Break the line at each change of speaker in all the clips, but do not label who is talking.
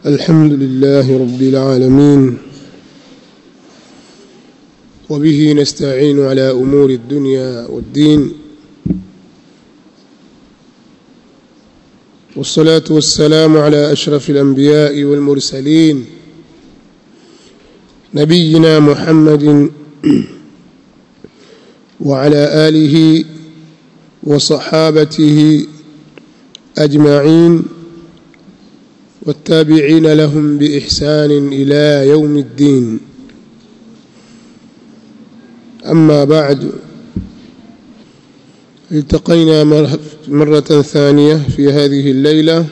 الحمد لله رب العالمين وبه نستعين على امور الدنيا والدين والصلاه والسلام على اشرف الانبياء والمرسلين نبينا محمد وعلى اله وصحابته اجمعين والتابعين لهم باحسان الى يوم الدين اما بعد التقينا مره ثانيه في هذه الليله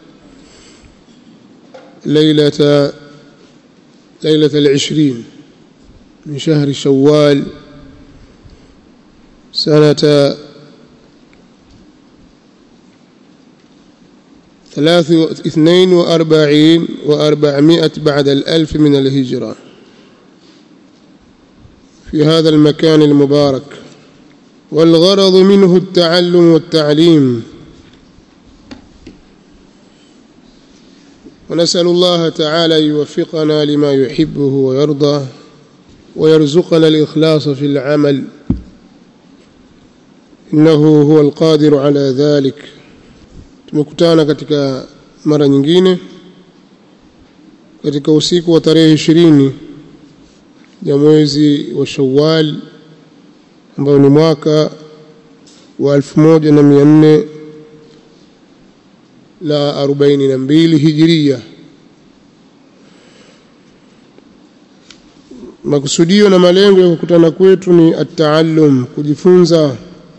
ليله ليله العشرين من شهر شوال سنه ثلاث اثنين وأربعين وأربعمائة بعد الألف من الهجرة في هذا المكان المبارك والغرض منه التعلم والتعليم ونسأل الله تعالى يوفقنا لما يحبه ويرضى ويرزقنا الإخلاص في العمل إنه هو القادر على ذلك tumekutana katika mara nyingine katika usiku wa tarehe ishirini ya mwezi wa Shawwal ambao ni mwaka wa elfu moja na mia nne na arobaini na mbili hijiria. Makusudio na malengo ya kukutana kwetu ni ataallum, kujifunza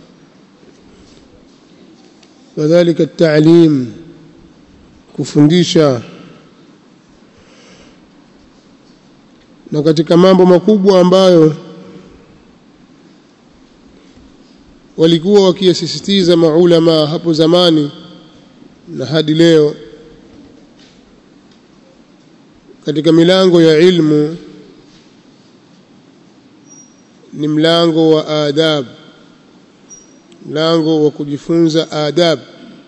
kadhalika التعليم kufundisha na katika mambo makubwa ambayo walikuwa wakiyasisitiza maulama hapo zamani na hadi leo katika milango ya ilmu ni mlango wa adabu mlango wa kujifunza adab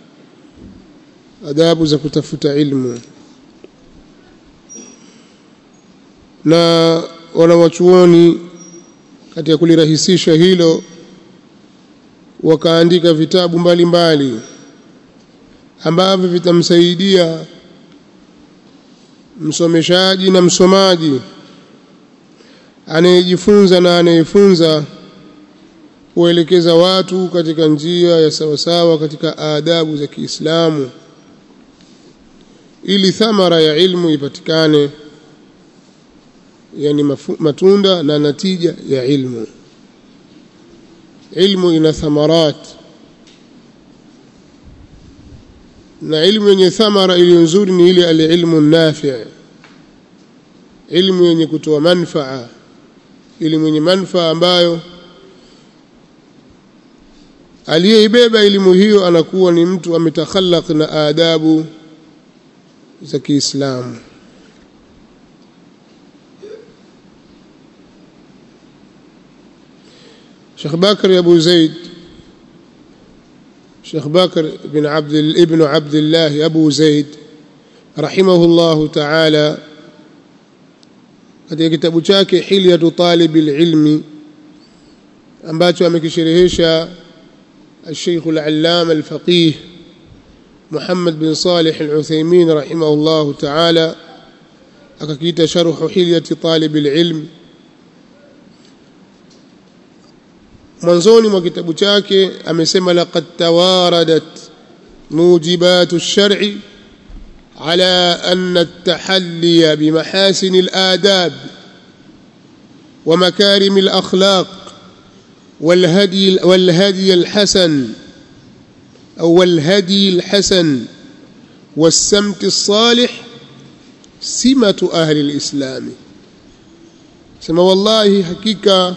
adabu za kutafuta ilmu na wanawachuoni katika kulirahisisha hilo wakaandika vitabu mbalimbali mbali, ambavyo vitamsaidia msomeshaji na msomaji anayejifunza na anayefunza kuelekeza watu katika njia ya sawasawa katika adabu za Kiislamu ili thamara ya ilmu ipatikane yani matunda na natija ya ilmu ilmu ina thamarat na ilmu yenye thamara iliyo nzuri ni ile alilmu nafi ilmu yenye kutoa manfaa elimu yenye manfaa ambayo aliyeibeba elimu hiyo anakuwa ni mtu ametakhallaq na adabu za Kiislamu Sheikh Bakr Abu Zaid Sheikh Bakr bin Abd ibn Abdullah Abu Zaid rahimahullahu ta'ala katika kitabu chake Hilyatu Talibil Ilmi ambacho amekisherehesha الشيخ العلامة الفقيه محمد بن صالح العثيمين رحمه الله تعالى أكيد شرح حلية طالب العلم mwanzoni mwa kitabu chake amesema laqad tawaradat mujibat ash-shar'i ala anna at-tahalli bimahasin al-adab wa makarim al-akhlaq والهدي والهدي الحسن أو الهدي الحسن والسمت الصالح سمة أهل الإسلام سما والله حقيقة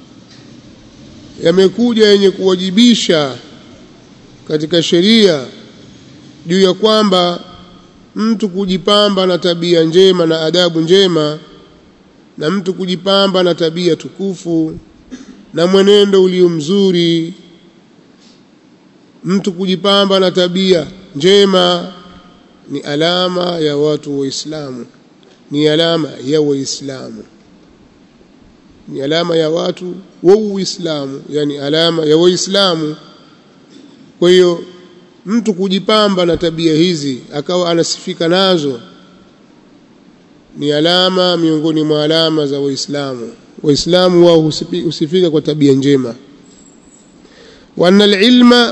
yamekuja yenye kuwajibisha katika sheria juu ya kwamba mtu kujipamba na tabia njema na adabu njema na mtu kujipamba na tabia tukufu na mwenendo ulio mzuri mtu kujipamba na tabia njema ni alama ya watu waislamu ni alama ya waislamu ni alama ya watu wa uislamu yani alama ya waislamu kwa hiyo mtu kujipamba na tabia hizi akawa anasifika nazo ni alama miongoni mwa alama za waislamu waislamu wao husifika kwa tabia njema wa anna alilma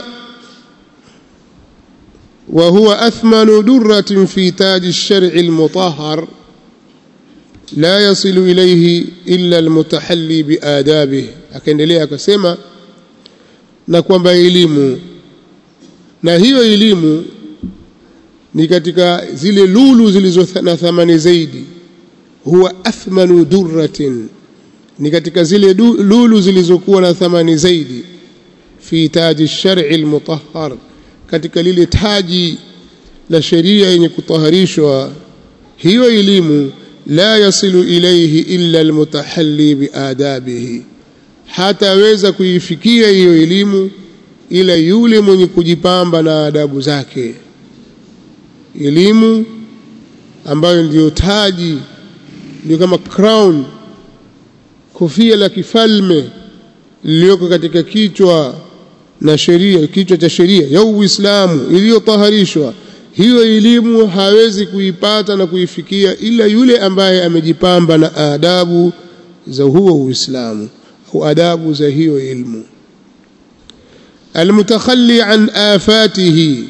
وهو أثمن درة في تاج الشرع المطهر لا يصل إليه إلا المتحلي بآدابه akaendelea akasema na kwamba elimu na hiyo elimu ni katika zile lulu zilizo na thamani zaidi huwa athmanu durratin ni katika zile lulu zilizokuwa na thamani zaidi fi taji shar'i almutahhar katika lile taji la sheria yenye kutaharishwa hiyo elimu la yasilu ilayhi illa almutahalli biadabihi hataweza kuifikia hiyo elimu ila yule mwenye kujipamba na adabu zake elimu ambayo ndiyo taji ndio kama crown kofia la kifalme lililoko katika kichwa na sheria kichwa cha sheria ya Uislamu iliyotaharishwa hiyo elimu hawezi kuipata na kuifikia ila yule ambaye amejipamba na adabu za huo Uislamu au adabu za hiyo ilmu almutakhalli an afatihi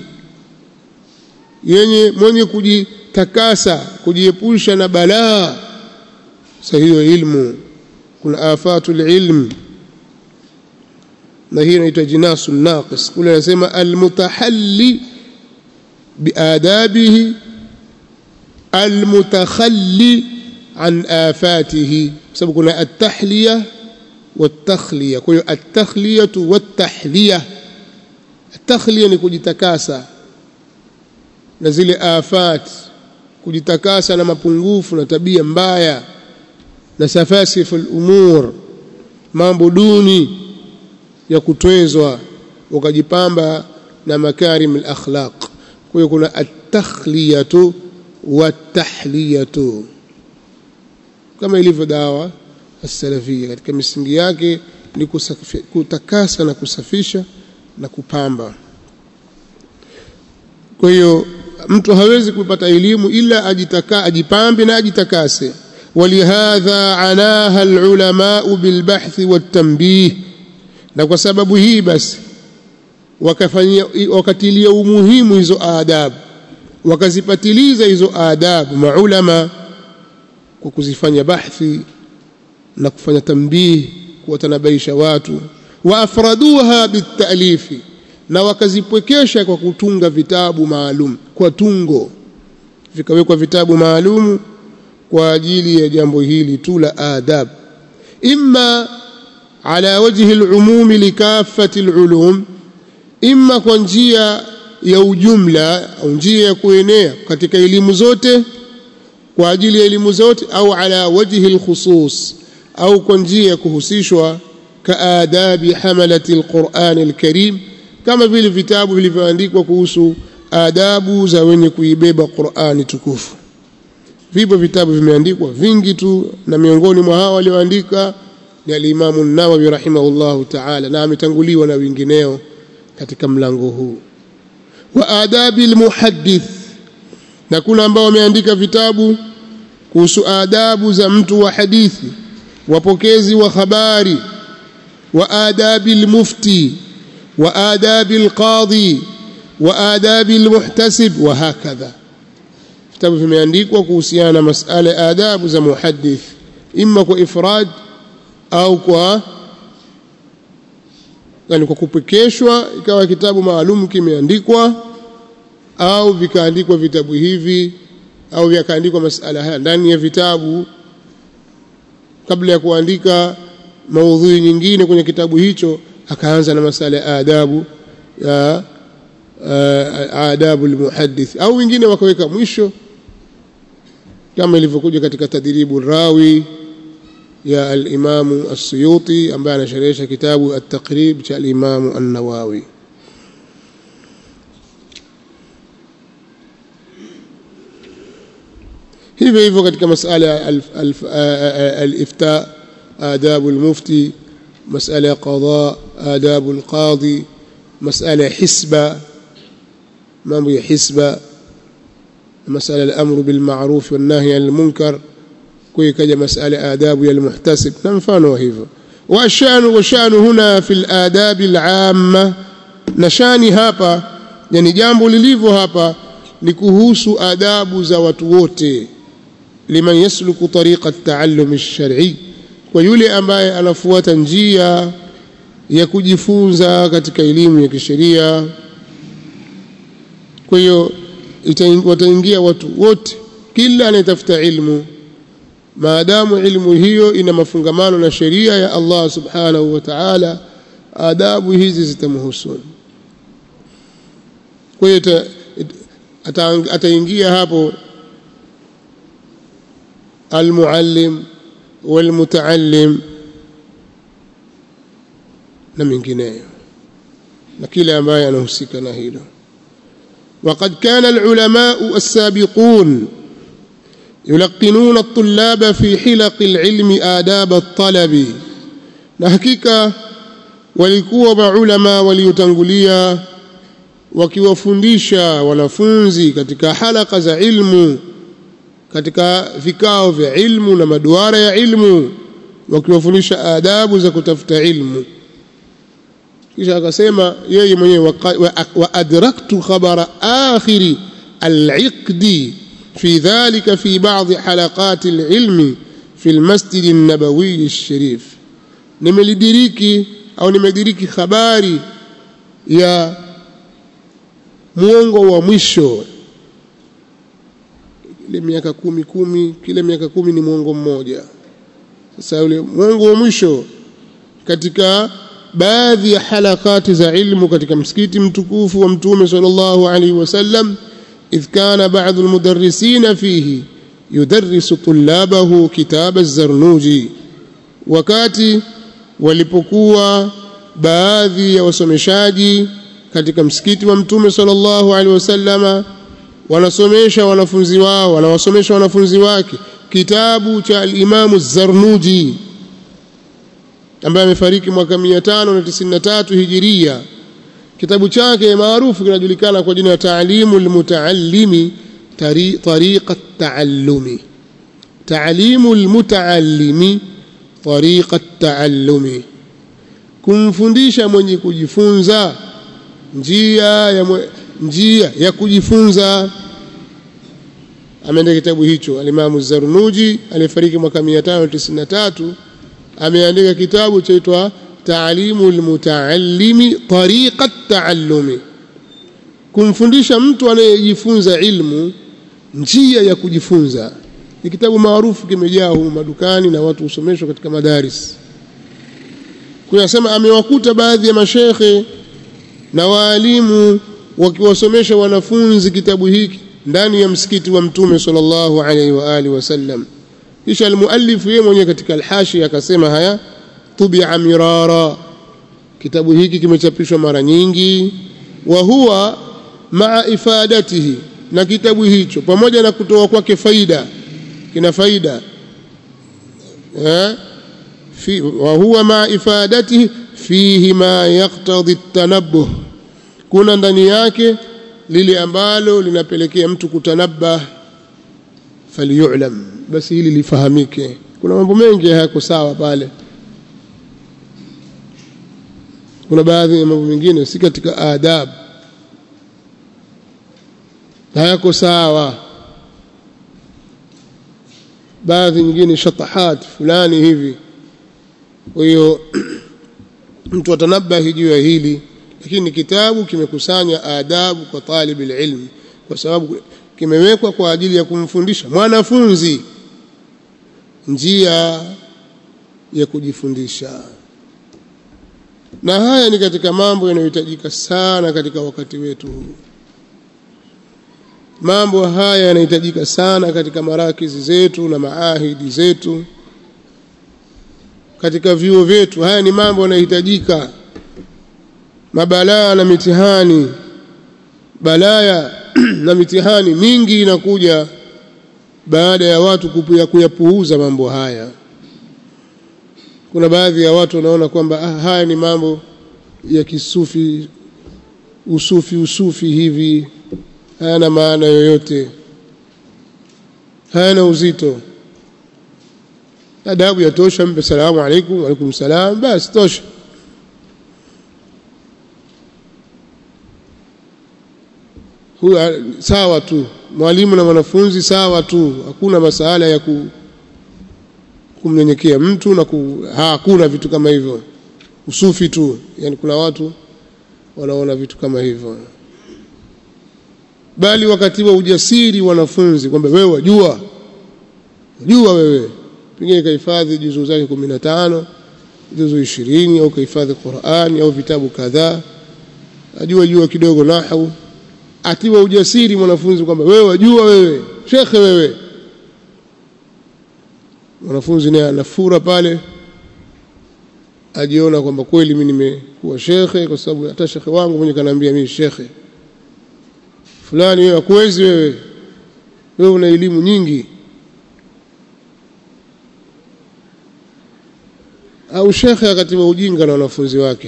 yenye mwenye kujitakasa kujiepusha na balaa sa hiyo ilmu kuna afatul ilm na hii inaitwa jinasu naqis kule anasema almutahalli biadabihi almutakhalli an afatihi sababu kuna at-tahliya wat-takhliya kwa hiyo at-takhliyatu wat-tahliya at-takhliya ni kujitakasa na zile afat kujitakasa na mapungufu na tabia mbaya na safasifu al-umur mambo duni ya kutwezwa ukajipamba na makarim al-akhlaq kwa hiyo kuna at-takhliyatu wat-tahliyatu kama ilivyo dawa as-salafia katika misingi yake ni kutakasa na kusafisha na kupamba kwa hiyo mtu hawezi kupata elimu ila ajitaka ajipambe na ajitakase ولهذا عناها العلماء بالبحث والتنبيه na kwa sababu hii basi wakafanyia wakatilia umuhimu hizo adabu wakazipatiliza hizo adabu maulama kwa kuzifanya bahthi na kufanya tambih kuwatanabaisha watu wa afraduha bitalifi na wakazipwekesha kwa kutunga vitabu maalum kwa tungo vikawekwa vitabu maalumu kwa ajili ya jambo hili tu la adab imma ala wajhi al-umum likafati al-ulum imma kwa njia ya ujumla au njia ya kuenea katika elimu zote kwa ajili ya elimu zote au ala wajhi al-khusus au kwa njia ya kuhusishwa kaadabi hamalati al-Qur'an al-Karim kama vile vitabu vilivyoandikwa kuhusu adabu za wenye kuibeba Qur'ani tukufu vipo vitabu vimeandikwa vingi tu na miongoni mwa hao walioandika ni al-Imam an-Nawawi rahimahullahu ta'ala na ametanguliwa na wengineo katika mlango huu wa adabi al-muhaddith na kuna ambao wameandika vitabu kuhusu adabu za mtu wa hadithi wapokezi wa habari wa adabi al-mufti wa adabi al-qadhi wa adabi al-muhtasib wa hakadha vitabu vimeandikwa kuhusiana na masala ya adabu za muhaddith imma kwa ifrad au kwa yani kwa kupekeshwa ikawa kitabu maalum kimeandikwa au vikaandikwa vitabu hivi au vikaandikwa masala haya ndani ya vitabu kabla ya kuandika maudhui nyingine kwenye kitabu hicho akaanza na masala ya adabu ya adabu almuhaddith au wengine wakaweka mwisho kama ilivyokuja katika tadribu rawi ya al-Imam as-Suyuti ambaye anasherehesha kitabu at-Taqrib cha al-Imam an-Nawawi hivyo hivyo katika masala ya al-ifta adabu al-mufti masala ya qada adabu al-qadi masala ya hisba mambo ya hisba masala al-amru bil ma'ruf wan nahy anil munkar kwa ikaja masala ya adabu ya al-muhtasib na mfano wa hivyo وشأن وشأن هنا في الآداب العامة نشاني hapa yani jambo lilivyo hapa ni kuhusu adabu za watu wote liman yasluku tariqa at-ta'allum ash-shar'i kwa yule ambaye anafuata njia ya kujifunza katika elimu ya kisheria kwa hiyo wataingia watu wote kila anayetafuta ilmu maadamu ilmu hiyo ina mafungamano na sheria ya Allah subhanahu wa ta'ala adabu hizi zitamhusu kwa hiyo ataingia hapo almuallim walmutaallim na mengineyo na kile ambaye anahusika na hilo وقد كان العلماء السابقون يلقنون الطلاب في حلق العلم آداب الطلب na hakika walikuwa maulama waliotangulia wakiwafundisha wanafunzi katika halaka za ilmu katika vikao vya ilmu na maduara ya ilmu wakiwafundisha adabu za kutafuta ilmu kisha akasema yeye mwenyewe wa adraktu khabara akhiri al-iqdi في ذلك في بعض حلقات العلم في المسجد النبوي الشريف nimelidiriki au nimediriki habari ya muongo wa mwisho ile miaka kumi kumi kila miaka kumi ni muongo mmoja sasa ule muongo wa mwisho katika baadhi ya halakati za ilmu katika msikiti mtukufu wa mtume sallallahu alaihi wasallam إذ كان بعض المدرسين فيه يدرس طلابه كتاب الزرنوجي wakati walipokuwa baadhi ya wasomeshaji katika msikiti wa mtume sallallahu alaihi wasallama wanasomesha wanafunzi wao wanawasomesha wanafunzi wake kitabu cha al-Imam Zarnuji ambaye amefariki mwaka 593 Hijiria kitabu chake maarufu kinajulikana kwa jina la Ta'limu al-Mutaallimi Tariqa at-Ta'allumi Ta'limu al-Mutaallimi Tariqa at-Ta'allumi kumfundisha mwenye kujifunza njia ya mwe, njia ya kujifunza ameandika kitabu hicho al-Imam Zarnuji alifariki mwaka 593 ameandika kitabu chaitwa Ta'limu al-Mutaallimi Tariqa at-Ta'allumi kumfundisha mtu anayejifunza ilmu njia ya kujifunza ni kitabu maarufu kimejaa humu madukani na watu husomeshwa katika madaris kuyasema amewakuta baadhi ya mashekhe na waalimu wakiwasomesha wanafunzi kitabu hiki ndani ya msikiti wa mtume sallallahu alaihi wa alihi wasallam kisha almuallif yeye mwenyewe katika alhashi akasema haya tubia mirara kitabu hiki kimechapishwa mara nyingi wa huwa maa ifadatihi na kitabu hicho pamoja na kutoa kwake faida kina faida eh fi wa huwa maa ifadatihi fihi ma yaqtadi at-tanabbuh kuna ndani yake lile ambalo linapelekea mtu kutanabah faliyulam basi hili lifahamike kuna mambo mengi hayako sawa pale kuna baadhi ya mambo mengine si katika adab hayako sawa baadhi nyingine shatahat fulani hivi kwa hiyo mtu atanabahi juu ya hili lakini kitabu kimekusanya adabu kwa talib ilm kwa sababu kimewekwa kwa ajili ya kumfundisha mwanafunzi njia ya kujifundisha na haya ni katika mambo yanayohitajika sana katika wakati wetu huu mambo haya yanahitajika sana katika marakizi zetu na maahidi zetu katika vyuo vyetu haya ni mambo yanayohitajika mabalaa na mitihani balaya na mitihani mingi inakuja baada ya watu kuyapuuza mambo haya kuna baadhi ya watu wanaona kwamba ah, haya ni mambo ya kisufi usufi usufi hivi hayana maana yoyote hayana uzito adabu yatosha mpe salamu alaikum waalaikum salam basi tosha huyu sawa tu mwalimu na mwanafunzi sawa tu hakuna masala ya ku, kumnyenyekea mtu na ku, ha, hakuna vitu kama hivyo usufi tu yani kuna watu wanaona vitu kama hivyo bali wakati wa ujasiri wanafunzi kwamba wewe wajua jua wewe pengine kahifadhi juzuu zake kumi na tano juzuu ishirini au kahifadhi Qur'ani au vitabu kadhaa ajua jua kidogo nahau atiwa ujasiri mwanafunzi kwamba wewe wajua wewe shekhe wewe mwanafunzi naye anafura pale ajiona kwamba kweli mimi nimekuwa shekhe kwa sababu hata shekhe wangu mwenye kanaambia mimi shekhe fulani wewe hakuwezi wewe wewe una elimu nyingi au shekhe akatiwa ujinga na wanafunzi wake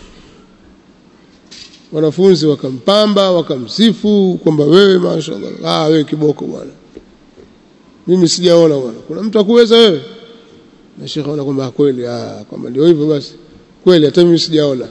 wanafunzi wakampamba wakamsifu kwamba wewe mashaallah ah wewe kiboko bwana mimi sijaona bwana kuna mtu akuweza wewe na shekhe anaona kwamba kweli ah kwamba ndio hivyo basi kweli hata mimi sijaona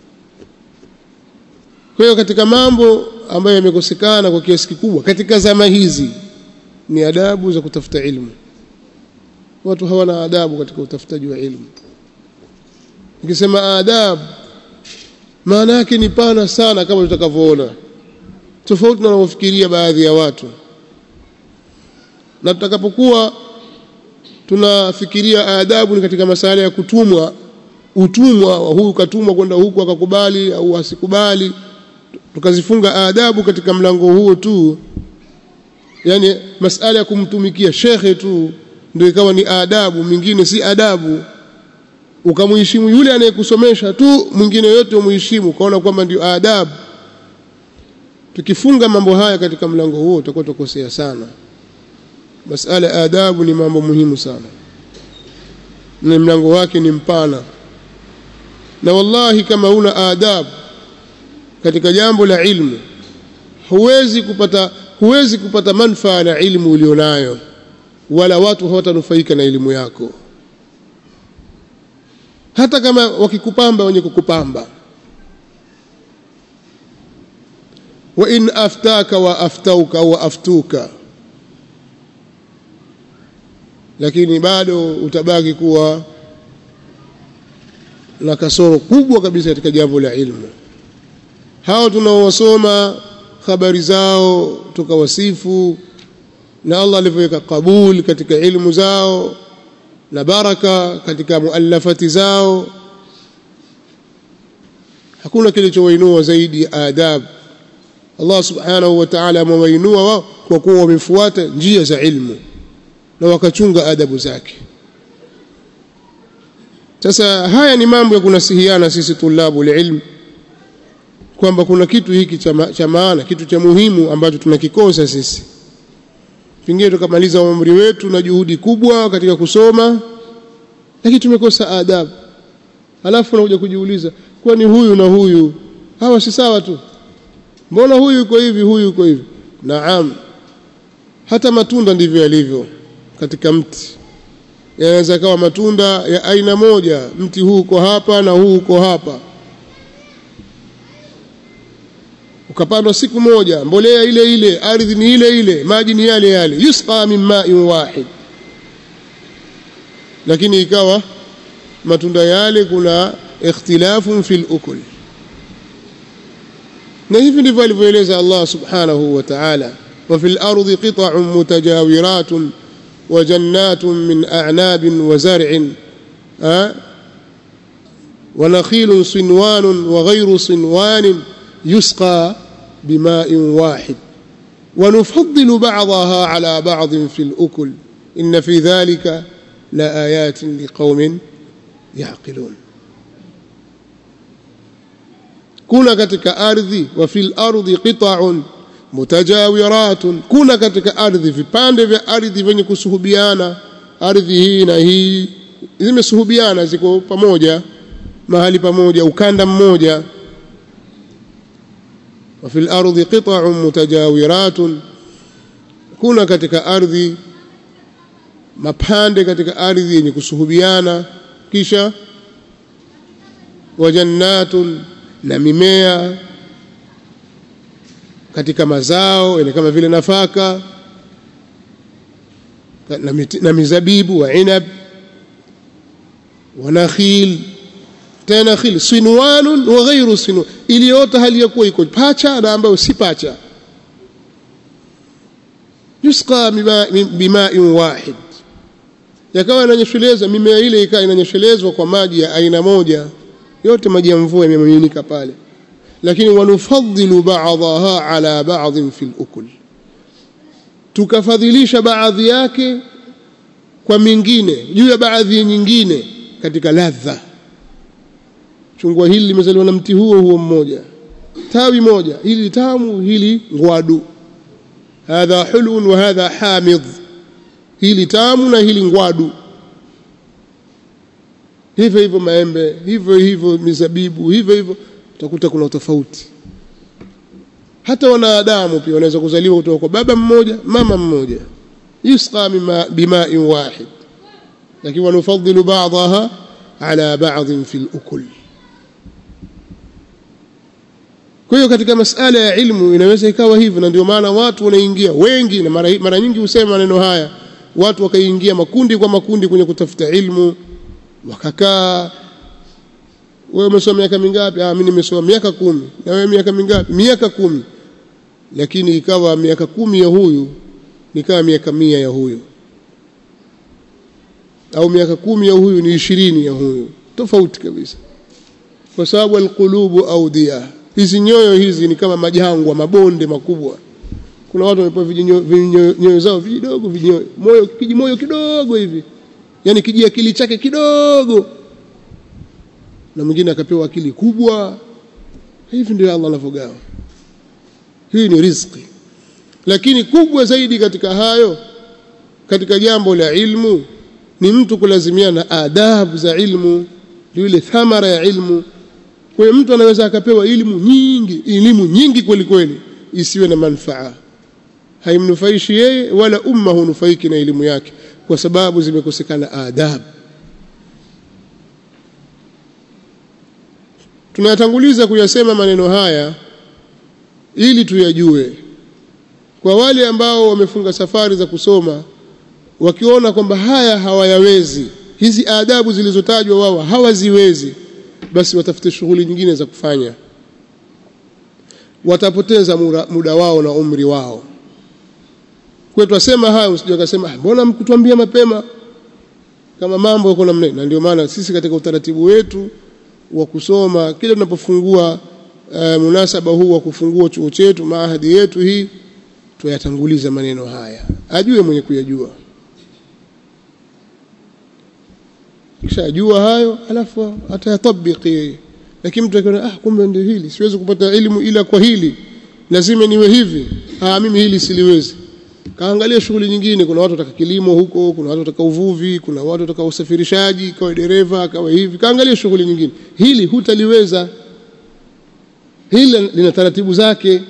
kwa hiyo katika mambo ambayo yamekosekana kwa kiasi kikubwa katika zama hizi ni adabu za kutafuta ilmu watu hawana adabu katika utafutaji wa ilmu nikisema adabu maana yake ni pana sana kama tutakavyoona tofauti na wanavyofikiria baadhi ya watu na tutakapokuwa tunafikiria adabu ni katika masala ya kutumwa utumwa wa huyu katumwa kwenda huku akakubali au asikubali tukazifunga adabu katika mlango huo tu yani masala ya kumtumikia shekhe tu ndio ikawa ni adabu mingine si adabu ukamheshimu yule anayekusomesha tu mwingine yote umheshimu ukaona kwamba ndio adabu tukifunga mambo haya katika mlango huo tutakuwa tukosea sana masala ya adabu ni mambo muhimu sana na mlango wake ni mpana na wallahi kama una adabu katika jambo la ilmu huwezi kupata huwezi kupata manfaa na ilmu ulionayo wala watu hawatanufaika na elimu yako hata kama wakikupamba wenye kukupamba wa in aftaka wa aftauka wa aftuka lakini bado utabaki kuwa na kasoro kubwa kabisa katika jambo la ilmu hao tunaowasoma habari zao tukawasifu na Allah alivyoweka kabul katika ilmu zao na baraka katika muallafati zao hakuna kilichowainua zaidi ya adab Allah subhanahu wa ta'ala amewainua wao kwa kuwa wamefuata njia za ilmu na wakachunga adabu zake sasa haya ni mambo ya kunasihiana sisi tulabu ilmu kwamba kuna kitu hiki cha maana kitu cha muhimu ambacho tunakikosa sisi pengine tukamaliza umri wetu na juhudi kubwa katika kusoma lakini tumekosa adabu alafu unakuja kujiuliza kwani huyu na huyu hawa si sawa tu mbona huyu yuko hivi huyu yuko hivi naam hata matunda ndivyo yalivyo katika mti yanaweza kawa matunda ya aina moja mti huu uko hapa na huu uko hapa ukapandwa siku moja mbolea ile ile ardhi ni ile ile maji ni yale yale yusqa min ma'in wahid lakini ikawa matunda yale kuna ikhtilafun fil ukul na hivi ndivyo alivyoeleza Allah subhanahu wa ta'ala wa fil ardi qita'un mutajawiratun wa jannatun min a'nabin wa zar'in wa nakhilun sinwanun wa ghayru sinwanin يسقى بماء واحد ونفضل بعضها على بعض في الأكل إن في ذلك لآيات لقوم يعقلون kuna katika ardhi wa fil ardi qita'un mutajawiratun kuna katika ardhi vipande vya ardhi vyenye kusuhubiana ardhi hii na hii zimesuhubiana ziko pamoja mahali pamoja ukanda mmoja wa fil ardi qita'un mutajawiratun kuna katika ardhi mapande katika ardhi yenye kusuhubiana kisha wajannatun na mimea katika mazao yani kama vile nafaka na, miti, na mizabibu wa inab wa nakhil tena nakhil sinwanun wa ghairu sinwan iliyoota hali ya kuwa iko pacha na ambayo si pacha yusqa bima'in wahid yakawa inanyesheleza mimea ile ikawa inanyeshelezwa kwa maji ya aina moja yote maji ya mvua yamemiminika pale lakini wanufadhilu ba'daha ala ba'dhin fil ukul tukafadhilisha baadhi yake kwa mingine juu ya baadhi nyingine katika ladha chungwa hili limezaliwa na mti huo huo mmoja tawi moja hili tamu hili ngwadu hadha hulun wa hadha hamid hili tamu na hili ngwadu hivyo hivyo maembe hivyo hivyo mizabibu hivyo hivyo utakuta kuna tofauti hata wanadamu pia wanaweza kuzaliwa kutoka kwa baba mmoja mama mmoja yusqa bima'in wahid lakini wanufadhilu ba'daha ala ba'dhin fil ukul kwa hiyo katika masala ya ilmu inaweza ikawa hivyo na ndio maana watu wanaingia wengi na mara, mara nyingi husema maneno haya watu wakaingia makundi kwa makundi kwenye kutafuta ilmu wakakaa wewe umesoma miaka mingapi ah mimi nimesoma miaka kumi na wewe miaka mingapi miaka kumi lakini ikawa miaka kumi ya huyu nikawa miaka mia ya huyu au miaka kumi ya huyu ni ishirini ya huyu tofauti kabisa kwa sababu alqulubu audia hizi nyoyo hizi ni kama majangwa mabonde makubwa kuna watu wamepewa vinyoyo zao vidogo vinyoyo moyo kijimoyo kidogo hivi yani kijiakili chake kidogo na mwingine akapewa akili kubwa hivi ndio Allah anavyogawa hii ni riziki lakini kubwa zaidi katika hayo katika jambo la ilmu ni mtu kulazimiana na adabu za ilmu ile thamara ya ilmu kwa hiyo mtu anaweza akapewa elimu nyingi elimu nyingi kweli kweli isiwe na manufaa haimnufaishi yeye wala umma hunufaiki na elimu yake kwa sababu zimekosekana adabu tunayatanguliza kuyasema maneno haya ili tuyajue kwa wale ambao wamefunga safari za kusoma wakiona kwamba haya hawayawezi hizi adabu zilizotajwa wao hawaziwezi basi watafute shughuli nyingine za kufanya watapoteza muda, muda wao na umri wao kwetu asema haya usije ukasema mbona mkutuambia mapema kama mambo yako namna na ndio maana sisi katika utaratibu wetu wa kusoma kila tunapofungua uh, munasaba huu wa kufungua chuo chetu maahadi yetu hii tuyatanguliza maneno haya ajue mwenye kuyajua kisha ajua hayo alafu atayatabiki yeye lakini mtu akiona ah kumbe ndio hili siwezi kupata elimu ila kwa hili lazima niwe hivi ah mimi hili siliwezi kaangalia shughuli nyingine kuna watu wataka kilimo huko kuna watu wataka uvuvi kuna watu wataka usafirishaji kawa dereva kawa hivi kaangalia shughuli nyingine hili hutaliweza hili lina taratibu zake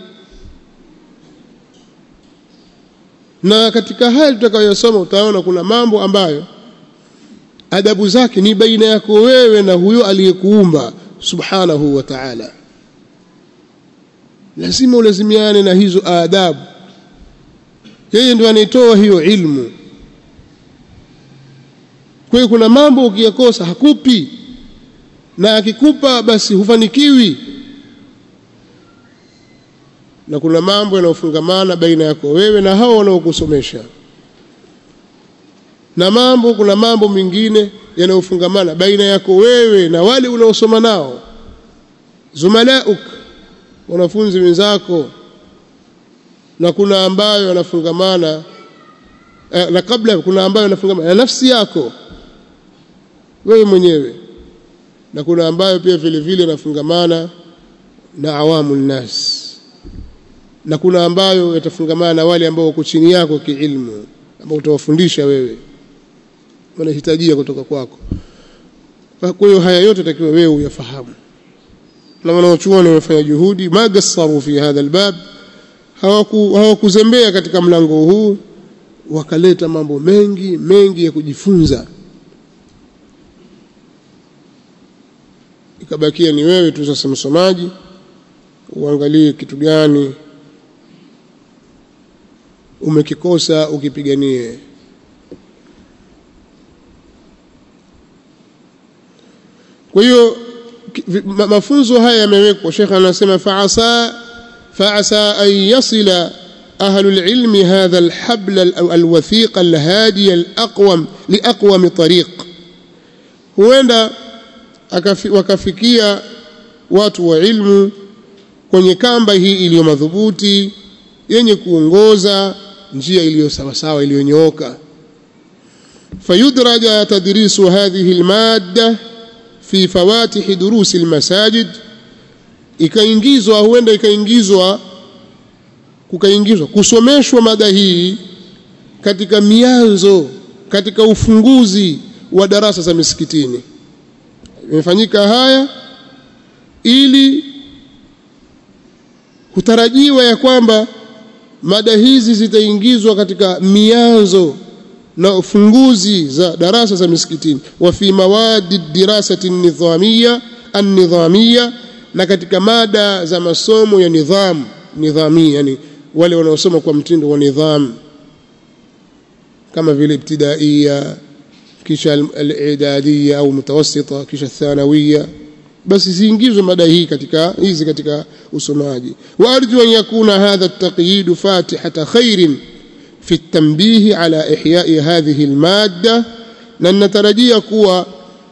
na katika haya tutakayosoma utaona kuna mambo ambayo adabu zake ni baina yako wewe na huyo aliyekuumba subhanahu wa ta'ala lazima ulazimiane na hizo adabu yeye ndio anaitoa hiyo ilmu kwa hiyo kuna mambo ukiyakosa hakupi na akikupa basi hufanikiwi na kuna mambo yanayofungamana baina yako wewe na hao wanaokusomesha na mambo kuna mambo mengine yanayofungamana baina yako wewe na wale unaosoma nao zumalauk wanafunzi wenzako na kuna ambayo yanafungamana eh, na kabla kuna ambayo yanafungamana na nafsi yako wewe mwenyewe na kuna ambayo pia vile vile yanafungamana na awamu nnas na kuna ambayo yatafungamana na wale ambao wako chini yako kiilmu ambao utawafundisha wewe wanahitajia kutoka kwako kwa hiyo haya yote takiwa wewe uyafahamu na wanaochuoni wamefanya juhudi magassaru fi hadha albab hawakuzembea katika mlango huu wakaleta mambo mengi mengi ya kujifunza ikabakia ni wewe tu sasa msomaji uangalie kitu gani umekikosa ukipiganie kwa hiyo mafunzo haya yamewekwa shekhe anasema faasa faasa an yasila أهل العلم هذا الحبل الوثيق الهادي الأقوم لأقوم طريق huenda wakafikia watu wa ilmu kwenye kamba hii iliyo madhubuti yenye kuongoza njia iliyo sawasawa iliyonyooka fayudraja tadrisu hadhihi almadda fi fawatihi durusi almasajid ikaingizwa huenda ikaingizwa kukaingizwa kusomeshwa mada hii katika mianzo katika ufunguzi wa darasa za misikitini imefanyika haya ili kutarajiwa ya kwamba mada hizi zitaingizwa katika mianzo na ufunguzi za darasa za misikitini wa fi mawadi dirasati nidhamia an-nidhamia na katika mada za masomo ya nidhamu nidhamia yani wale wanaosoma kwa mtindo wa nidham kama vile ibtidaiya kisha al-idadiyya au mutawassita kisha thanawiyya basi ziingizwe mada hii katika hizi katika usomaji wa arju an yakuna hadha at-taqyid fatihata khairin fi at-tanbih ala ihya'i hadhihi al-madda na natarajia kuwa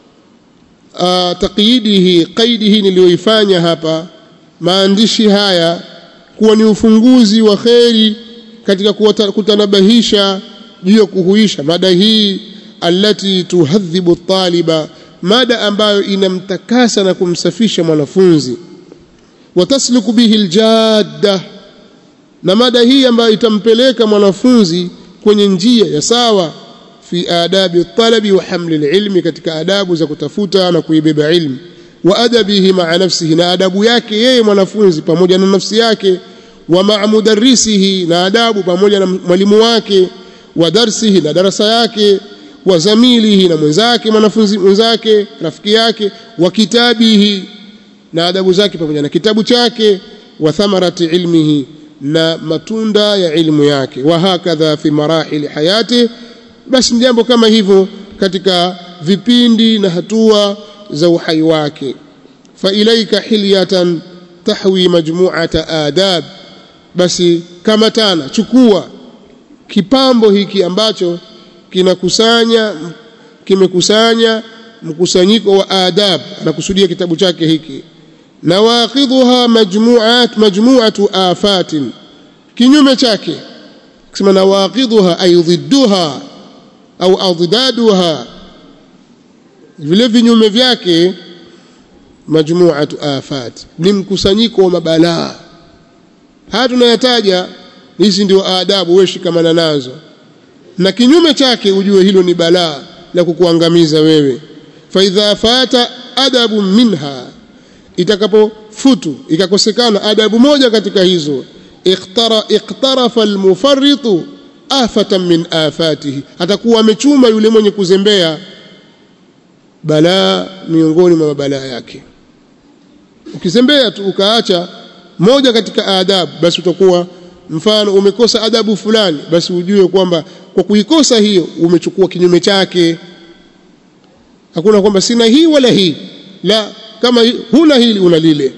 taqyidihi qaidihi niliyoifanya hapa maandishi haya kuwa ni ufunguzi wa kheri katika kutanabahisha juu ya kuhuisha mada hii allati tuhadhibu taliba mada ambayo inamtakasa na kumsafisha mwanafunzi watasluku bihi aljadda na mada hii ambayo itampeleka mwanafunzi kwenye njia ya sawa fi adabi talabi wa hamli alilmi katika adabu za kutafuta na kuibeba ilmu wa adabihi maa nafsihi na adabu yake yeye mwanafunzi pamoja na nafsi yake wa maa mudarrisihi na adabu pamoja na mwalimu wake wa darsihi na darasa yake wa zamilihi na mwenzake mwanafunzi mwenzake rafiki yake wa kitabihi na adabu zake pamoja na kitabu chake wa thamarati ilmihi na matunda ya ilmu yake wa hakadha fi marahili hayati basi jambo kama hivyo katika vipindi na hatua za uhai wake fa ilaika hilyatan tahwi majmu'ata adab basi kama tana chukua kipambo hiki ambacho kinakusanya kimekusanya mkusanyiko wa adab anakusudia kitabu chake hiki nawaqidhuha majmu'at majmu'atu afatin kinyume chake kusema nawaqidhuha ay dhidduha au addaduha vile vinyume vyake majmu'atu afat ni mkusanyiko wa mabalaa haya tunayataja hizi ndio adabu wewe shikamana nazo na kinyume chake ujue hilo ni balaa la kukuangamiza wewe fa idha fata adabu minha itakapofutu ikakosekana adabu moja katika hizo iqtara iqtarafa almufarritu afatan min afatihi atakuwa amechuma yule mwenye kuzembea balaa miongoni mwa mabalaa yake ukizembea tu ukaacha moja katika adabu basi utakuwa mfano umekosa adabu fulani basi ujue kwamba kwa kuikosa hiyo umechukua kinyume chake hakuna kwamba sina hii wala hii la kama huna hili una lile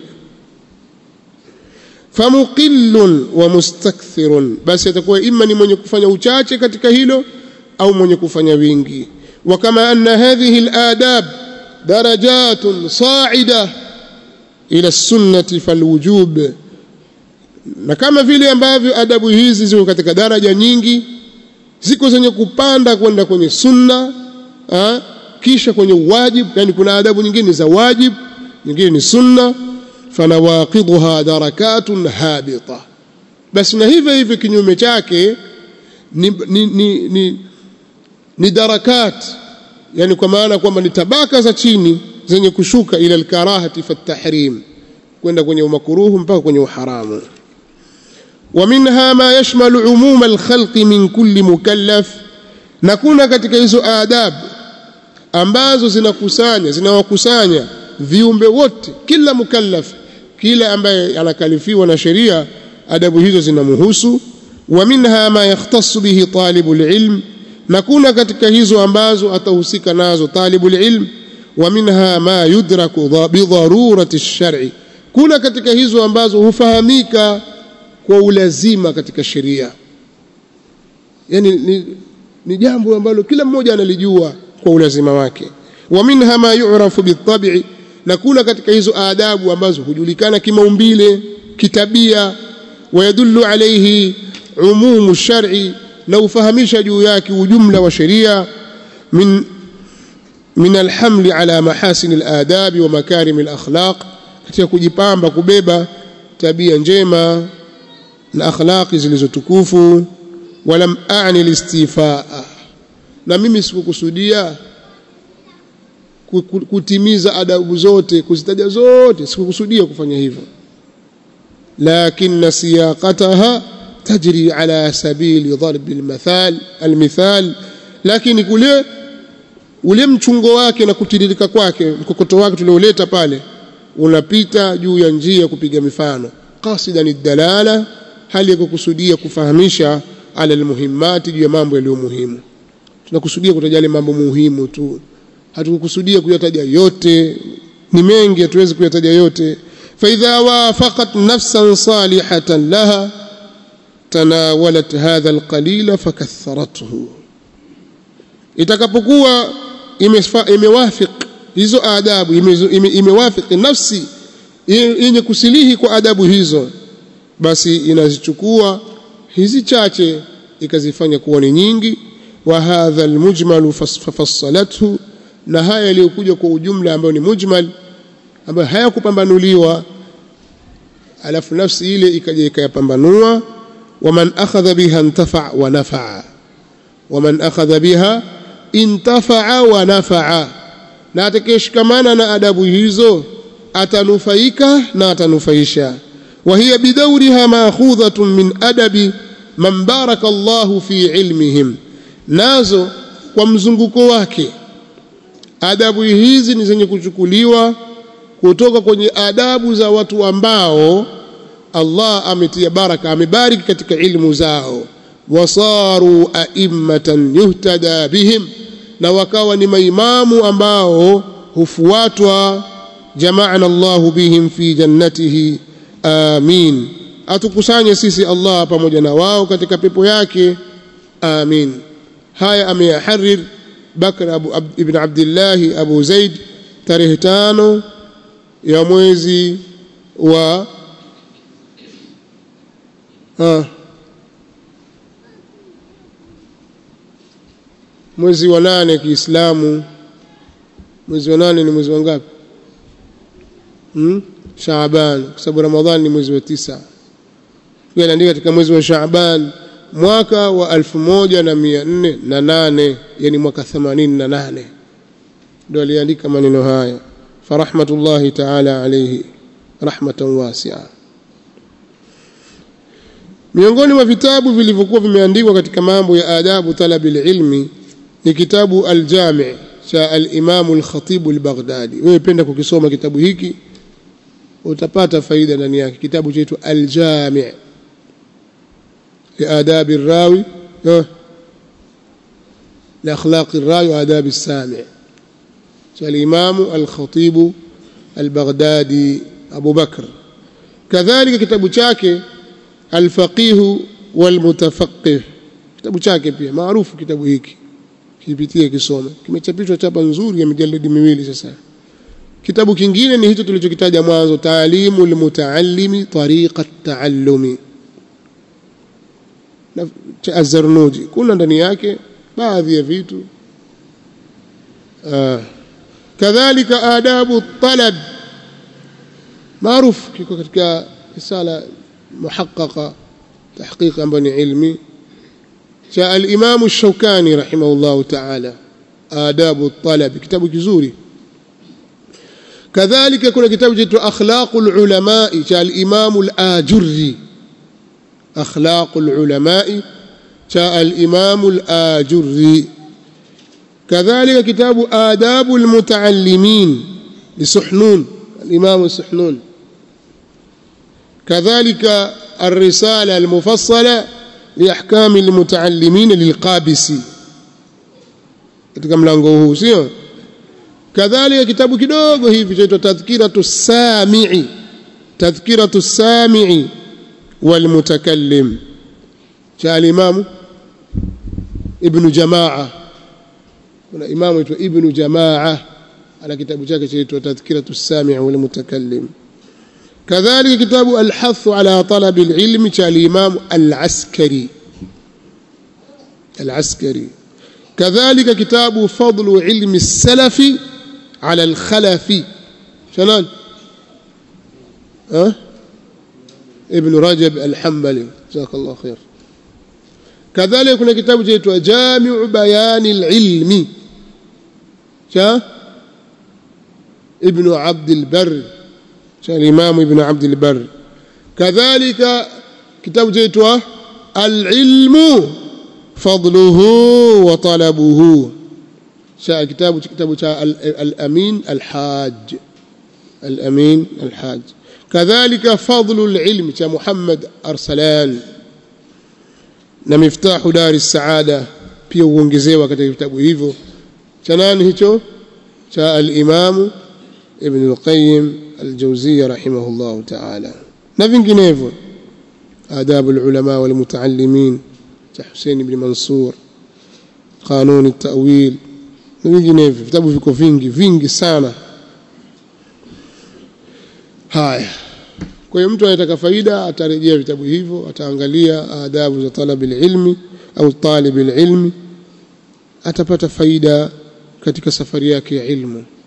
famuqillun wa mustakthirun basi atakuwa imma ni mwenye kufanya uchache katika hilo au mwenye kufanya wingi wa kama anna hadhihi aladab darajatun sa'ida ila sunnati falwujub na kama vile ambavyo adabu hizi ziko katika daraja nyingi ziko zenye kupanda kwenda kwenye sunna ha? kisha kwenye wajib yani kuna adabu nyingine za wajib nyingine ni sunna fanawaqidha darakatun habita basi na hivyo hivyo kinyume chake ni, ni, ni, ni, ni darakat yani kwa maana kwamba ni tabaka za chini zenye kushuka ila alkarahati fa tahrim kwenda kwenye umakuruhu mpaka kwenye uharamu ومنها ما يشمل عموم الخلق من كل مكلف na kuna katika hizo adabu ambazo zinakusanya zinawakusanya viumbe wote kila mukallaf kila ambaye anakalifiwa na sheria adabu hizo zinamhusu wa minha ma yahtassu bihi talibul ilm na kuna katika hizo ambazo atahusika nazo talibul ilm wa minha ma yudraku bidharurati ash-shar'i kuna katika hizo ambazo hufahamika kwa ulazima katika sheria yani ni, ni jambo ambalo kila mmoja analijua kwa ulazima wake wa minha ma yu'rafu bitabi'i na kuna katika hizo adabu ambazo hujulikana kimaumbile kitabia wayadullu alayhi umumu shar'i na ufahamisha juu yake ujumla wa sheria min min alhamli ala mahasin aladab wa makarim alakhlaq katika kujipamba kubeba tabia njema na akhlaqi zilizotukufu walam a'ni listifaa na mimi sikukusudia kutimiza adabu zote kuzitaja zote sikukusudia kufanya hivyo lakin siyaqataha tajri ala sabili darb almathal almithal lakini kule ule mchungo wake na kutiririka kwake mkokoto wake tulioleta pale unapita juu ya njia kupiga mifano qasidan dalala hali ya kukusudia kufahamisha ala almuhimmati juu ya mambo yaliyo muhimu tunakusudia kutaja mambo muhimu tu hatukukusudia kuyataja yote ni mengi hatuwezi kuyataja yote فإذا وافقت نفسا صالحة لها تناولت هذا القليل فكثرته itakapokuwa imewafik hizo adabu imewafiki nafsi yenye kusilihi kwa adabu hizo basi inazichukua hizi chache ikazifanya kuwa ni nyingi wa hadha almujmal fafassalathu na haya yaliyokuja kwa ujumla ambayo ni mujmal ambayo hayakupambanuliwa alafu nafsi ile ikaja ikayapambanua waman akhadha biha intafa wa nafaa waman akhadha biha intafa wa nafaa na atakayeshikamana na adabu hizo atanufaika na atanufaisha وهي بدورها ماخوذة من أدب من بارك الله في علمهم nazo kwa mzunguko wake adabu hizi ni zenye kuchukuliwa kutoka kwenye adabu za watu ambao Allah ametia baraka amebariki katika ilmu zao wasaru a'immatan yuhtada bihim na wakawa ni maimamu ambao hufuatwa jama'ana Allah bihim fi jannatihi amin atukusanye sisi Allah pamoja na wao katika pepo yake amin haya ameyaharir Bakr Abu Ab, ibn Abdullah Abu Zaid tarehe tano ya mwezi wa ah, mwezi wa nane Kiislamu mwezi wa nane ni mwezi wa ngapi hmm? Shaaban kwa sababu Ramadhani ni mwezi wa tisa pia anaandika katika mwezi wa Shaaban mwaka wa alfu moja na mia nne na nane yani mwaka themanini na nane ndio aliandika maneno haya farahmatullahi taala alayhi rahmatan wasia miongoni mwa vitabu vilivyokuwa vimeandikwa katika mambo ya adabu talabil ilmi ni kitabu aljami cha alimamu alkhatibu albaghdadi wewe penda kukisoma kitabu hiki utapata faida ndani yake kitabu chaitwa aljami لآداب الراوي لأخلاق الراوي وآداب السامع الإمام الخطيب البغدادي أبو بكر كذلك كتاب شاكي الفقيه والمتفقه kitabu chake pia maarufu kitabu hiki kipitie kisome kimechapishwa chapa nzuri ya mijalidi miwili sasa kitabu kingine ni hicho tulichokitaja mwanzo taalimu lmutaallimi tariqa taallumi cha Az-Zarnuji kuna ndani yake baadhi ya vitu kadhalika adabu talab maarufu kiko katika risala muhaqqaqa tahqiq ambayo ni ilmi cha al-Imam Ash-Shawkani rahimahullah ta'ala adabu at-talab kitabu kizuri kadhalika kuna kitabu cha akhlaqul ulama cha al-Imam al-Ajurri akhlaqul ulama cha al-Imam al-Ajurri كذلك كتاب آداب المتعلمين لسحنون الإمام السحنون كذلك الرسالة المفصلة لأحكام المتعلمين للقابسي katika mlango huu sio kadhalika kitabu kidogo hivi chaitwa tadhkiratu samii tadhkiratu samii walmutakallim cha alimamu ibnu jamaa kuna imamu aitwa ibnu jamaa ana kitabu chake chaitwa tadhkiratu samii walmutakallim كذلك كتاب الحث على طلب العلم كالإمام العسكري العسكري كذلك كتاب فضل علم السلف على الخلف شنان أه؟ ابن رجب الحنبلي جزاك الله خير كذلك كنا كتاب جيتوا جامع بيان العلم شا ابن عبد البر الإمام ابن عبد البر كذلك كتاب جيتوا العلم فضله وطلبه شاء كتاب كتاب الأمين الحاج الأمين الحاج كذلك فضل العلم محمد أرسلان na miftahu dari saada pia uongezewa katika vitabu hivyo cha nani hicho cha al-Imam Ibn al-Qayyim al-Jawziyya rahimahullah ta'ala na vinginevyo adabu al-ulama wal mutaallimin cha Hussein ibn Mansur قانون التأويل na vinginevyo vitabu viko vingi vingi sana haya kwa hiyo mtu anataka faida atarejea vitabu hivyo ataangalia adabu za talab ilmi au talib ilmi atapata faida katika safari yake ya ilmu